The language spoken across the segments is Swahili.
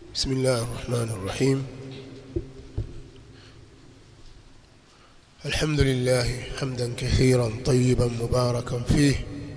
بسم الله الرحمن الرحيم الحمد لله حمدا كثيرا طيبا مباركا فيه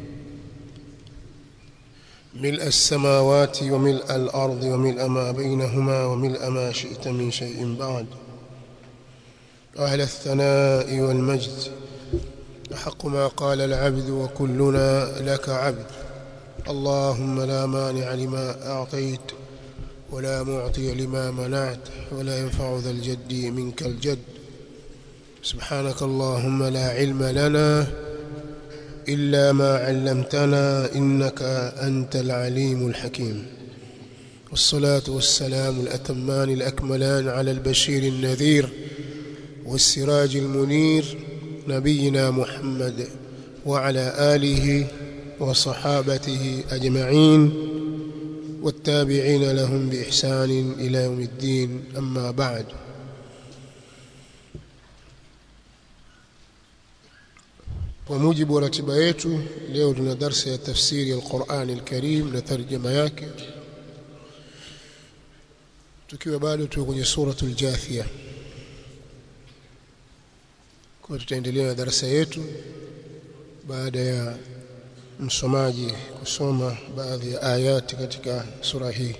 ملء السماوات وملء الأرض وملء ما بينهما وملء ما شئت من شيء بعد أهل الثناء والمجد أحق ما قال العبد وكلنا لك عبد اللهم لا مانع لما أعطيت ولا معطي لما منعت ولا ينفع ذا الجد منك الجد سبحانك اللهم لا علم لنا إلا ما علمتنا إنك أنت العليم الحكيم والصلاة والسلام الأتمان الأكملان على البشير النذير والسراج المنير نبينا محمد وعلى آله وصحابته أجمعين والتابعين لهم بإحسان إلى يوم الدين أما بعد kwa mujibu wa ratiba yetu leo tuna darsa ya tafsiri ya Qur'an al-Karim na tarjama yake tukiwa bado tuko kwenye suratul Jathia kwa tutaendelea na darasa yetu baada ya msomaji kusoma baadhi ya ayati katika sura hii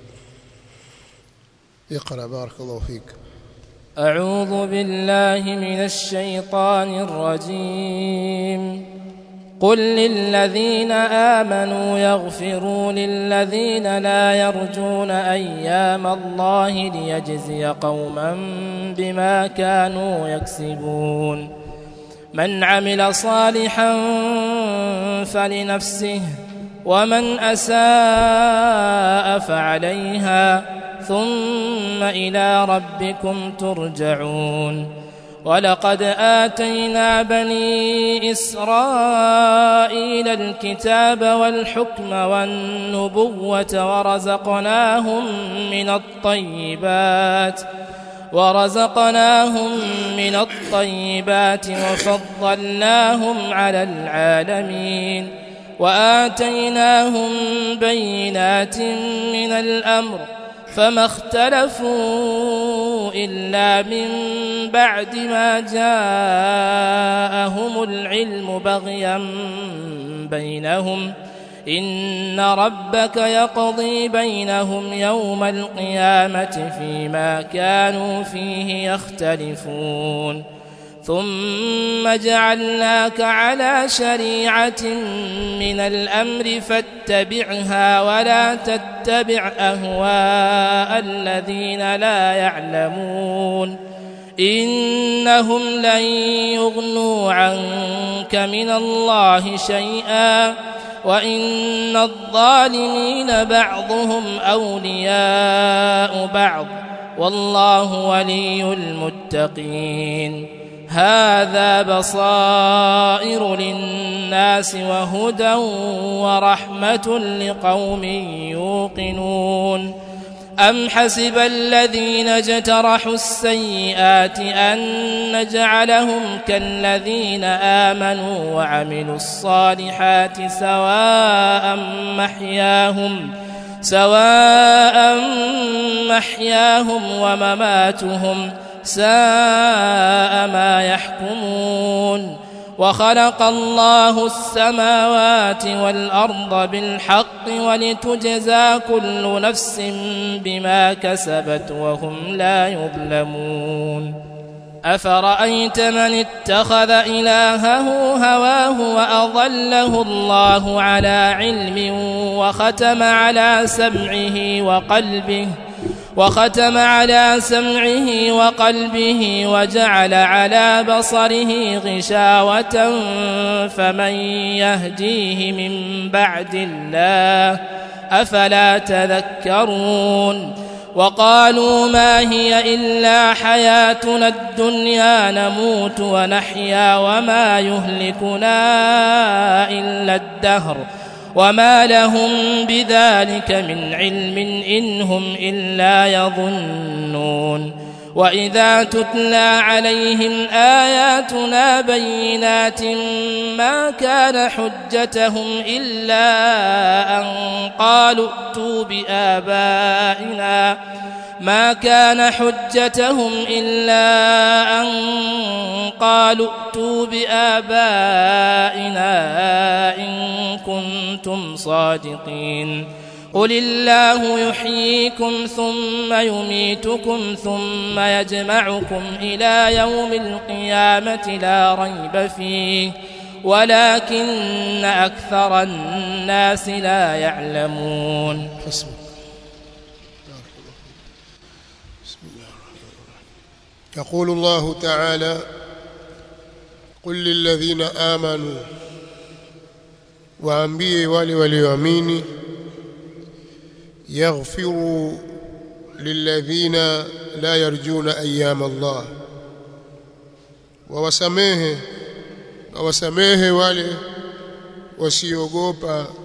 اقرا بارك الله فيك أعوذ بالله من الشيطان الرجيم قل للذين آمنوا يغفروا للذين لا يرجون أيام الله ليجزي قوما بما كانوا يكسبون من عمل صالحا فلنفسه ومن أساء فعليها ثم إلى ربكم ترجعون ولقد آتينا بني إسرائيل الكتاب والحكم والنبوة ورزقناهم من الطيبات ورزقناهم من الطيبات وفضلناهم على العالمين وآتيناهم بينات من الأمر فما اختلفوا إلا من بعد ما جاءهم العلم بغيا بينهم إن ربك يقضي بينهم يوم القيامة فيما كانوا فيه يختلفون ثم جعلناك على شريعة من الأمر فاتبعها ولا تتبع أهواء الذين لا يعلمون إنهم لن يغنوا عنك من الله شيئا وإن الظالمين بعضهم أولياء بعض والله ولي المتقين هذا بصائر للناس وهدى ورحمة لقوم يوقنون أم حسب الذين اجترحوا السيئات أن نجعلهم كالذين آمنوا وعملوا الصالحات سواء محياهم سواء محياهم ومماتهم ساء ما يحكمون وخلق الله السماوات والأرض بالحق ولتجزى كل نفس بما كسبت وهم لا يظلمون أفرأيت من اتخذ إلهه هواه وأضله الله على علم وختم على سمعه وقلبه وختم على سمعه وقلبه وجعل على بصره غشاوة فمن يهديه من بعد الله أفلا تذكرون وقالوا ما هي إلا حياتنا الدنيا نموت ونحيا وما يهلكنا إلا الدهر وما لهم بذلك من علم إن هم إلا يظنون وإذا تتلى عليهم آياتنا بينات ما كان حجتهم إلا أن قالوا ائتوا بآبائنا ما كان حجتهم إلا أن قالوا ائتوا بآبائنا إن كنتم صادقين قل الله يحييكم ثم يميتكم ثم يجمعكم إلى يوم القيامة لا ريب فيه ولكن أكثر الناس لا يعلمون حسبك بسم الله الرحمن الرحيم يقول الله تعالى قل للذين آمنوا waambie wale walioamini yaghfiru lilladhina la yarjuna ayyam Allah wawasamehe wawasamehe wale wasiogopa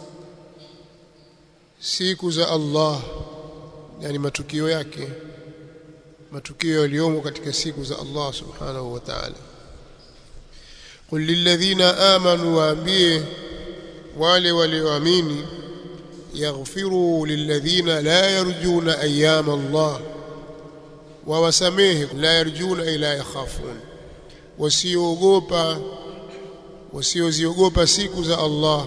siku za Allah yani matukio yake matukio yaliyomo katika siku za Allah subhanahu wa ta'ala qul lilladhina amanu waambie wale walioamini yaghfiru lilladhina la yarjuna ayyam Allah wawasamehe la yarjuna ila yakhafun wasiogopa wasioziogopa siku za Allah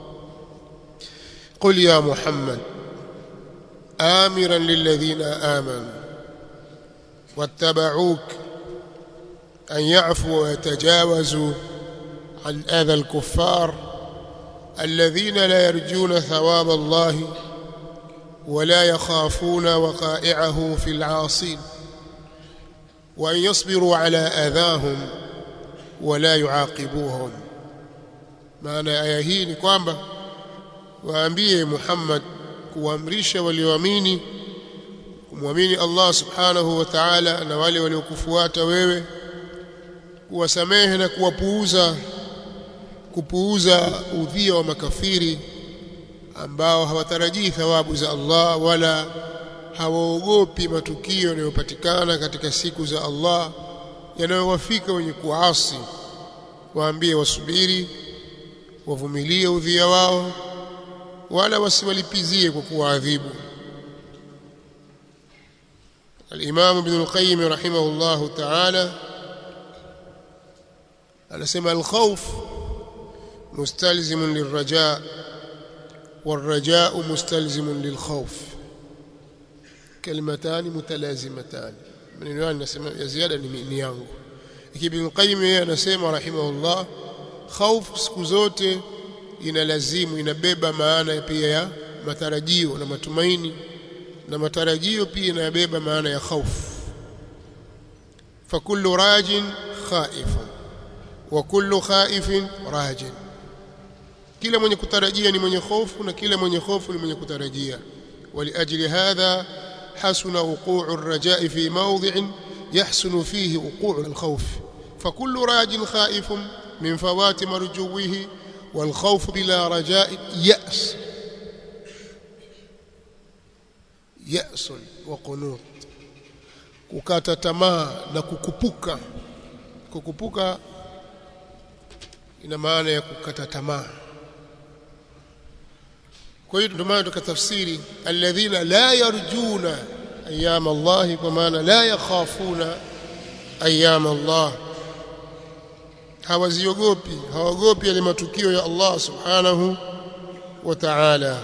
قل يا محمد آمرا للذين آمنوا واتبعوك أن يعفوا ويتجاوزوا عن أذى الكفار الذين لا يرجون ثواب الله ولا يخافون وقائعه في العاصين وأن يصبروا على أذاهم ولا يعاقبوهم معنى آية hii ni kwamba waambie Muhammad kuamrisha walioamini kumwamini Allah subhanahu wa ta'ala na wale waliokufuata wewe kuwasamehe na kuwapuuza kupuuza udhia wa makafiri ambao hawatarajii thawabu za Allah wala hawaogopi matukio yanayopatikana katika siku za Allah yanayowafika wenye kuasi waambie wasubiri wavumilie udhia wao wala wasiwalipizie kwa kuwaadhibu الإمام ابن القيم رحمه الله تعالى anasema الخوف مستلزم للرجاء والرجاء مستلزم للخوف كلمتان متلازمتان maneno haya nasema ya ziada ni yangu Ibn Qayyim yeye anasema rahimahullah khauf siku zote inalazimu inabeba maana pia ya matarajio na matumaini na matarajio pia inabeba maana ya khauf fakullu rajin khaifun wa kullu khaifin rajin kila mwenye kutarajia ni mwenye hofu na kila mwenye hofu ni mwenye kutarajia ولأجل هذا حسن وقوع الرجاء في موضع يحسن فيه وقوع الخوف فكل راج خائف من فوات مرجوه والخوف بلا رجاء يأس يأس وقنوط kukata tamaa na kukupuka kukupuka ina maana ya kukata tamaa kwa hiyo ndio maana tukatafsiri alladhina la yarjuna ayyam Allah kwa maana la yakhafuna ayyam Allah hawaziogopi hawagopi yale matukio ya Allah subhanahu wa ta'ala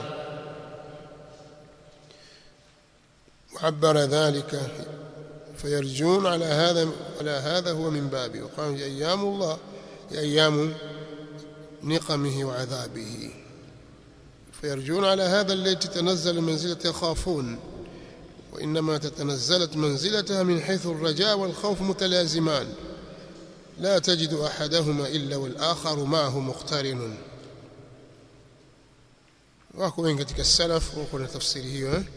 وعبر ذلك فيرجون على هذا على هذا هو من بابه وقال ايام الله ايام نقمه وعذابه فيرجون على هذا التي تتنزل منزلة يخافون وإنما تتنزلت منزلتها من حيث الرجاء والخوف متلازمان لا تجد أحدهما إلا والآخر معه مقترن wako wengi katika salaf wako na tafsiri hiyo eh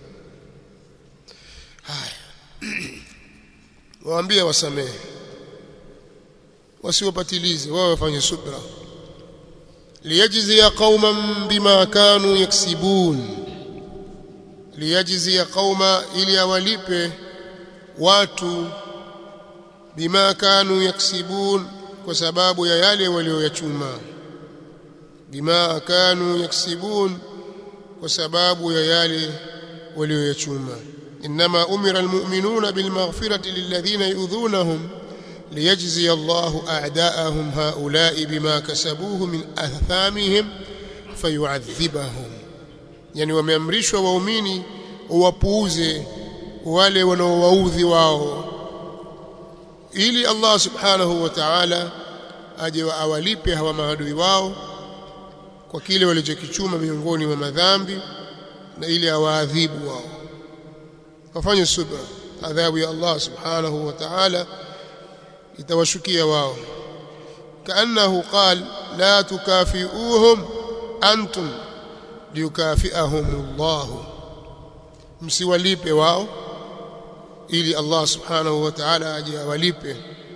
haya waambie wasamehe wasiwapatilize wao wafanye subra liyajzi qauman bima kanu yaksibun liyajzi qauma ili awalipe watu bima kanu yaksibun kwa sababu ya yale walioyachuma bima kanu yaksibun kwa sababu ya yale walioyachuma inma umira almu'minuna bilmaghfirati lilladhina yu'dhunahum liyajzi Allahu a'da'ahum ha'ula'i bima kasabuhu min athamihim fayu'adhibahum yani wameamrishwa waumini wapuuze wale wanaowaudhi wao ili Allah subhanahu wa ta'ala aje awalipe hawa maadui wao kwa kile walichokichuma miongoni mwa madhambi na ili awaadhibu wao wafanye subra adhabu ya Allah subhanahu wa ta'ala itawashukia wao kaannahu qal la tukafiuhum antum liyukafiahum Allah msiwalipe wao ili Allah subhanahu wa ta'ala aje awalipe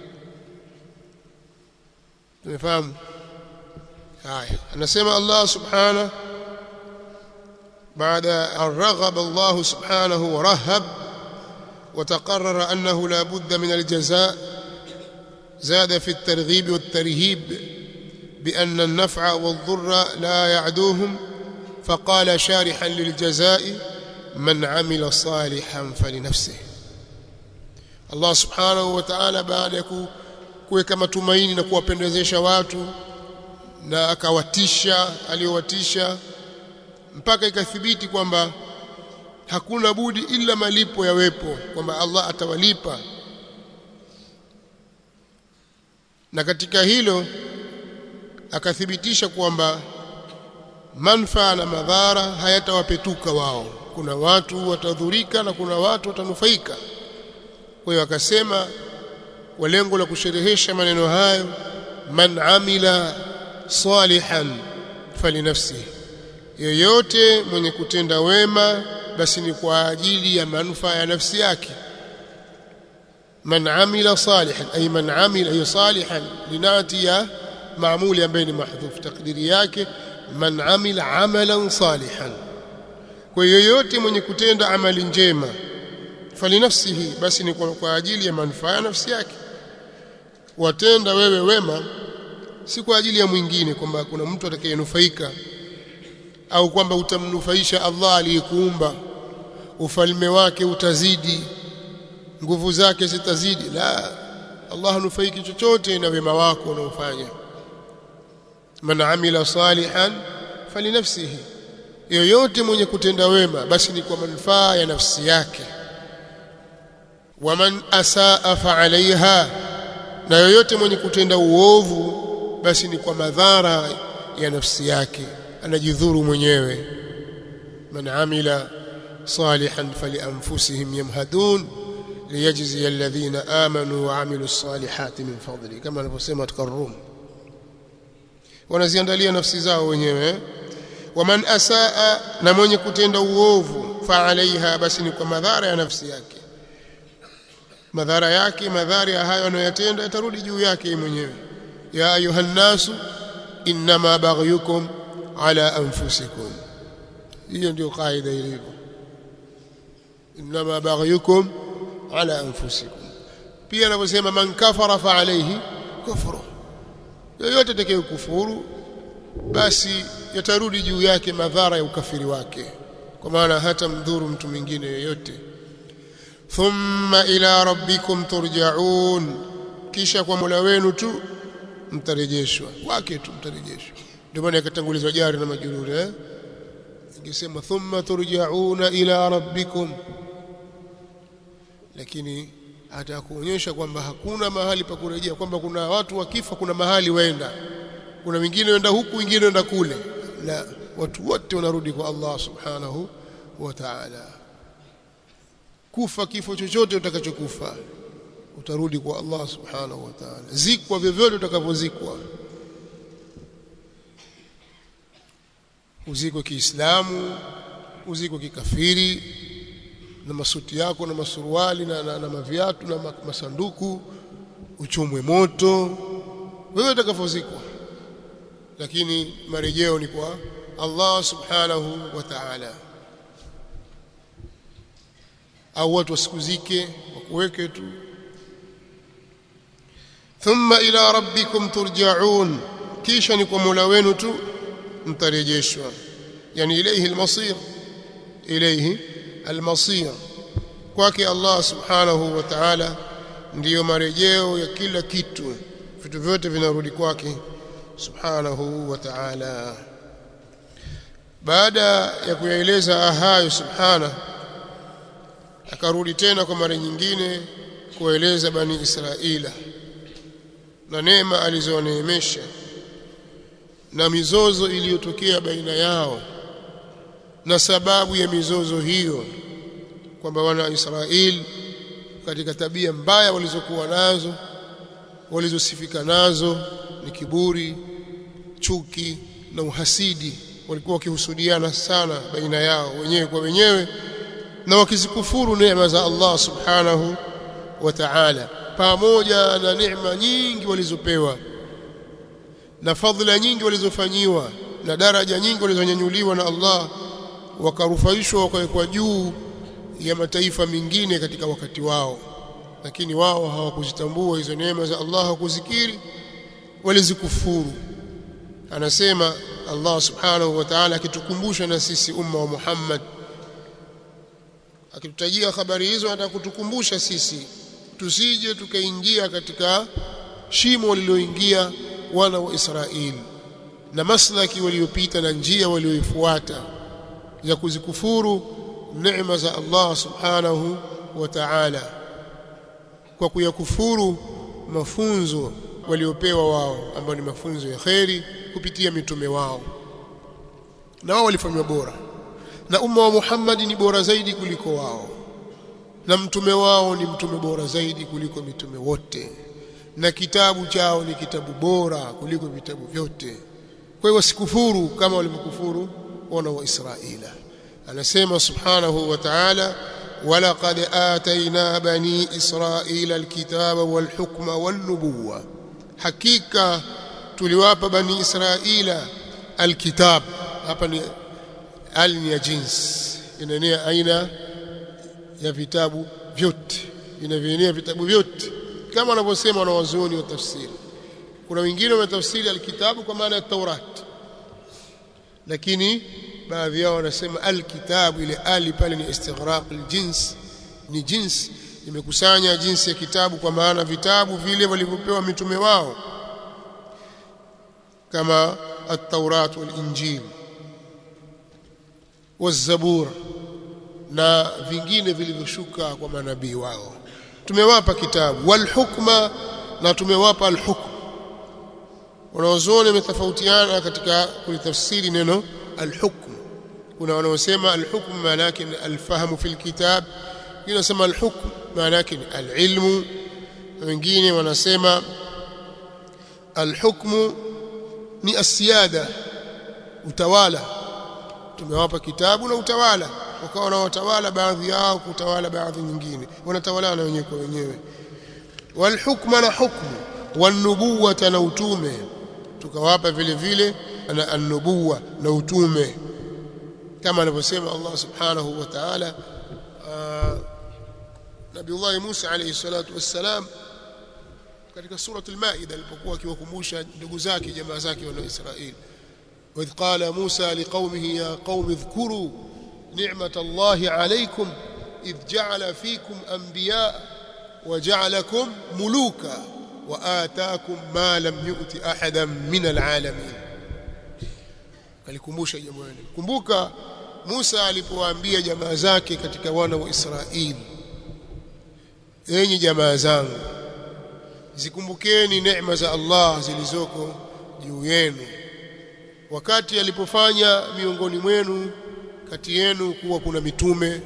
tumefahamu haya anasema Allah subhanahu بعد أن رغب الله سبحانه ورهب وتقرر أنه لا بد من الجزاء زاد في الترغيب والترهيب بأن النفع والضر لا يعدوهم فقال شارحا للجزاء من عمل صالحا فلنفسه Allah subhanahu wa ta'ala baada ya kuweka matumaini na kuwapendezesha watu na akawatisha aliyowatisha mpaka ikathibiti kwamba hakuna budi ila malipo yawepo kwamba Allah atawalipa na katika hilo akathibitisha kwamba manfaa na madhara hayatawapetuka wao kuna watu watadhurika na kuna watu watanufaika kwa hiyo akasema kwa lengo la kusherehesha maneno hayo man amila salihan falinafsihi yoyote mwenye kutenda wema basi ni kwa ajili ya manufaa ya nafsi yake man amila salihan ay man amila ay salihan linati ya maamuli ambaye ni mahdhuf takdiri yake man amila amalan salihan kwa yoyote mwenye kutenda amali njema falinafsihi basi ni kwa, kwa ajili ya manufaa ya nafsi yake watenda wewe wema si kwa ajili ya mwingine kwamba kuna mtu atakayenufaika au kwamba utamnufaisha Allah aliyekuumba ufalme wake utazidi nguvu zake zitazidi la Allah hanufaiki chochote na wema wako unaofanya man amila salihan falinafsihi yoyote mwenye kutenda wema basi ni kwa manufaa ya nafsi yake waman asaa fa alaiha na yoyote mwenye kutenda uovu basi ni kwa madhara ya nafsi yake anajidhuru mwenyewe man amila salihan falianfusihim yamhadun liyajzi alladhina amanu wa amilu salihati min fadli kama anavyosema katika Rum wanaziandalia nafsi zao wenyewe waman asaa na mwenye kutenda uovu fa alaiha basi ni kwa madhara ya nafsi yake madhara yake madhara ya hayo anayoyatenda yatarudi juu yake mwenyewe ya ayuhan nasu inma baghyukum ala anfusikum hiyo ndio kaida ilivyo inma baghyukum ala anfusikum pia anaposema man kafara fa alayhi kufru yoyote atakayekufuru basi yatarudi juu yake madhara ya ukafiri wake kwa maana hata mdhuru mtu mwingine yoyote thumma ila rabbikum turja'un kisha kwa Mola wenu tu mtarejeshwa kwake tu mtarejeshwa ndio maana ikatangulizwa jari na majururi eh ingesema thumma turja'una ila rabbikum lakini atakuonyesha kwamba hakuna mahali pa kurejea kwamba kuna watu wakifa kuna mahali waenda kuna wengine waenda huku wengine waenda kule la watu wote wanarudi kwa Allah subhanahu wa ta'ala kufa kifo chochote utakachokufa utarudi kwa Allah subhanahu wa ta'ala zikwa vyovyote utakavyozikwa uzikwe kiislamu uzikwe kikafiri na masuti yako na masuruali na, na, na maviatu na masanduku uchomwe moto wewe utakavyozikwa lakini marejeo ni kwa Allah subhanahu wa ta'ala au watu wasikuzike upweke tu thumma ila rabbikum turja'un kisha ni kwa Mola wenu tu mtarejeshwa yani ilayhi almasir ilayhi almasir kwake Allah subhanahu wa ta'ala ndiyo marejeo ya kila kitu vitu vyote vinarudi kwake subhanahu wa ta'ala baada ya kuyaeleza hayo subhana akarudi tena kwa mara nyingine kueleza bani Israila na neema alizoneemesha na mizozo iliyotokea baina yao na sababu ya mizozo hiyo kwamba wana Israeli katika tabia mbaya walizokuwa nazo walizosifika nazo ni kiburi chuki na uhasidi walikuwa wakihusudiana sana baina yao wenyewe kwa wenyewe na wakizikufuru neema za Allah subhanahu wa ta'ala pamoja na neema nyingi walizopewa na fadhila nyingi walizofanyiwa na daraja nyingi walizonyanyuliwa na Allah wakarufaishwa wakawekwa juu ya mataifa mengine katika wakati wao lakini wao hawakuzitambua hizo neema za Allah hawakuzikiri walizikufuru anasema Allah subhanahu wa ta'ala akitukumbusha na sisi umma wa Muhammad akitutajia habari hizo atakutukumbusha sisi tusije tukaingia katika shimo lililoingia wana wa Israeli na maslaki waliopita na njia walioifuata ya kuzikufuru neema za Allah subhanahu wa ta'ala kwa kuyakufuru mafunzo waliopewa wao ambayo ni mafunzo ya kheri kupitia mitume wao na wao walifanywa bora na umma wa Muhammad ni bora zaidi kuliko wao na mtume wao ni mtume bora zaidi kuliko mitume wote na kitabu chao ni kitabu bora kuliko vitabu vyote kwa hiyo wasikufuru kama walivyokufuru wana wa Israila anasema subhanahu wa ta'ala ولقد آتينا بني إسرائيل الكتاب والحكم والنبوة حقيقة tuliwapa bani israila alkitab hapa ni al ni ya jins inaenea aina ya vitabu vyote inavienea vitabu vyote kama wanavyosema wanawazuoni wa tafsiri kuna wengine wametafsiri alkitabu kwa maana ya Taurat lakini baadhi yao wanasema alkitabu ile ali pale ni istighraq aljins ni jins imekusanya jinsi ya kitabu kwa maana vitabu vile walivyopewa mitume wao kama at-Taurat wal-Injil waz-Zabur na vingine vilivyoshuka kwa manabii wao tumewapa kitabu wal hukma na tumewapa al hukm wanaozoni wametofautiana katika kulitafsiri neno al hukm kuna wanaosema al hukm maana yake ni al fahmu fil kitab wengine wanasema al hukm maana yake ni al ilmu wengine wanasema al hukmu ni asiada utawala tumewapa kitabu na utawala wakawa na watawala baadhi yao kutawala baadhi nyingine wanatawalana wenyewe kwa wenyewe walhukma na hukmu wanubuwata na utume tukawapa vile vile na annubuwa na utume kama anavyosema Allah subhanahu wa ta'ala Nabiullah Musa alayhi salatu wassalam katika suratu al-Maida alipokuwa akiwakumbusha ndugu zake jamaa zake wa Israeli وإذ قال موسى لقومه يا قوم اذكروا نعمة الله عليكم إذ جعل فيكم أنبياء وجعلكم ملوكا وآتاكم ما لم يؤت أحدا من العالمين kalikumbusha jambo hili kumbuka Musa alipowaambia jamaa zake katika wana wa Israeli enyi jamaa zangu zikumbukeni neema za Allah zilizoko juu yenu wakati alipofanya miongoni mwenu kati yenu kuwa kuna mitume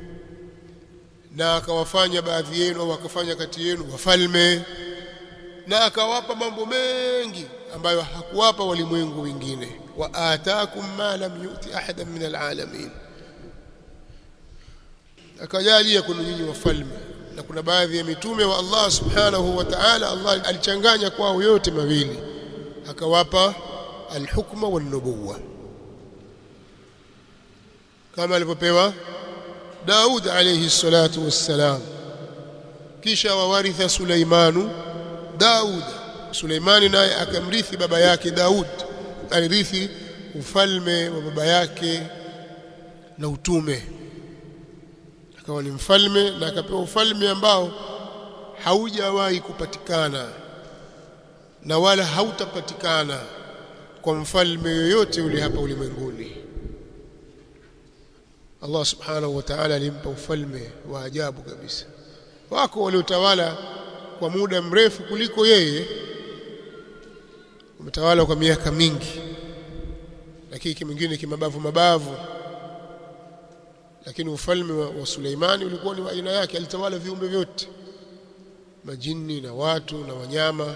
na akawafanya baadhi yenu au akafanya kati yenu wafalme na akawapa mambo mengi ambayo hakuwapa walimwengu wengine wa ataakum ma lam yuti ahadan min alalamin akajalia kuna nyinyi wafalme na kuna baadhi ya mitume wa Allah subhanahu wa ta'ala Allah alichanganya kwao yote mawili akawapa alhukma wan-nubuwwa kama alivyopewa Daud alayhi salatu wassalam kisha wawaritha Suleimanu Daud Suleimani naye akamrithi baba yake Daud alirithi ufalme wa baba yake na utume akawa ni mfalme na akapewa ufalme ambao haujawahi kupatikana na wala hautapatikana kwa mfalme yoyote ule hapa ulimwenguni Allah subhanahu wa ta'ala alimpa ufalme wa ajabu kabisa wako waliotawala kwa muda mrefu kuliko yeye umetawala kwa miaka mingi lakini kimwingine kimabavu mabavu lakini ufalme wa, wa Suleimani ulikuwa ni wa aina yake alitawala viumbe vyote majini na watu na wanyama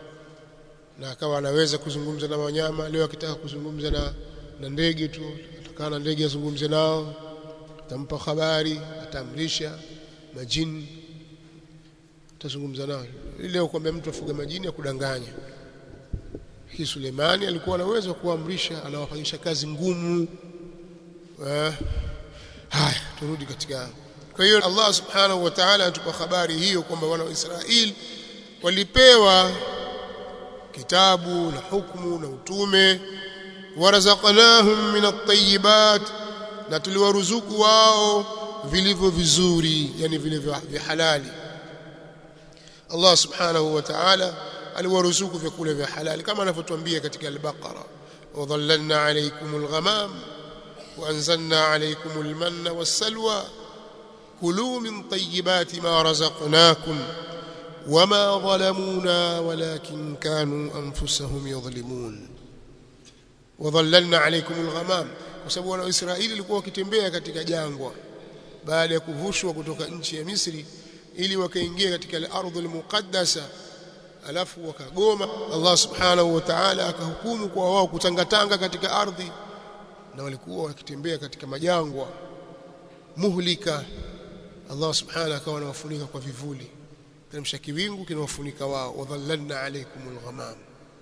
na akawa anaweza kuzungumza na wanyama leo akitaka kuzungumza na na ndege tu atakaa na ndege azungumze nao atampa habari ataamrisha majini atazungumza nao leo kwamba mtu afuga majini akudanganya hii Suleimani alikuwa na uwezo wa kuamrisha anawafanyisha kazi ngumu eh haya turudi katika kwa hiyo Allah subhanahu wa ta'ala anatupa habari hiyo kwamba wana wa Israeli walipewa kitabu na hukumu na utume warazaqnahum min at-tayyibat na tuliwaruzuku wao vilivyo vizuri yani vile vya halali Allah subhanahu wa ta'ala aliwaruzuku vyakula vya halali kama anavyotuambia katika al-Baqara wadhallalna alaykumul ghamam وأنزلنا عليكم المن والسلوى كلوا من طيبات ما رزقناكم وما ظلمونا ولكن كانوا أنفسهم يظلمون وظللنا عليكم الغمام وسبب wana Israeli walikuwa wakitembea katika jangwa baada ya kuvushwa kutoka nchi ya Misri ili wakaingia katika al-ardh al-muqaddasa alafu wakagoma Allah subhanahu wa ta'ala akahukumu kwa wao kutangatanga katika ardhi na walikuwa wakitembea katika majangwa muhlika Allah subhanahu akawa anawafunika kwa vivuli teremsha kiwingu kinawafunika wao wadhallalna alaykumul ghamam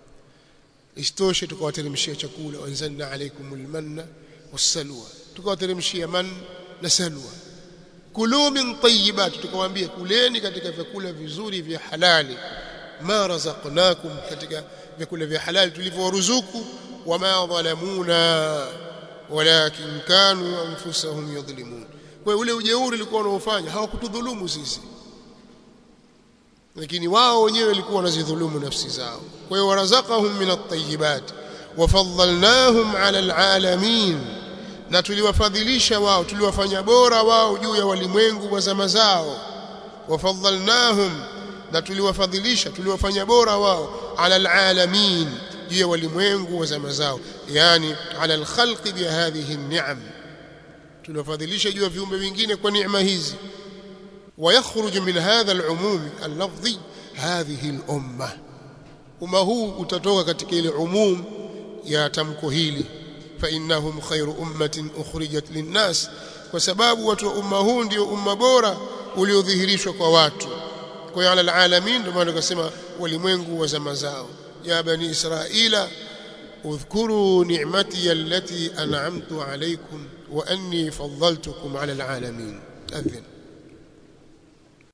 istoshe tukawateremshia chakula wanzalna alaykumul manna wassalwa tukawateremshia man na salwa kulu min tayyibat tukawaambia kuleni katika vyakula vizuri vya halali ma razaqnakum katika vyakula vya halali tulivyoruzuku wama dhalamuna walakin kanu anfusahum yadhlimun kwa ule ujeuri ulikuwa unaofanya hawakutudhulumu sisi lakini wao wenyewe walikuwa wanazidhulumu nafsi zao kwa hiyo warazaqahum min at-tayyibat wafaddalnahum ala alalamin na tuliwafadhilisha wao tuliwafanya bora wao juu ya walimwengu wa zama zao wafaddalnahum na tuliwafadhilisha tuliwafanya bora wao ala alalamin juu ya walimwengu wa zama zao yani ala alkhalqi bi hadhihi an-ni'am tuliwafadhilisha juu ya viumbe vingine kwa neema hizi ويخرج من هذا العموم اللفظي هذه الأمة umma huu utatoka katika ile umum ya tamko hili fa innahum khairu ummatin ukhrijat linnas kwa sababu watu wa umma huu ndio umma bora uliodhihirishwa kwa watu kwa hiyo ala alalamin ndio maana tukasema walimwengu wa zama zao ya bani israila udhkuru ni'mati allati an'amtu alaykum wa anni faddaltukum ala alalamin adhin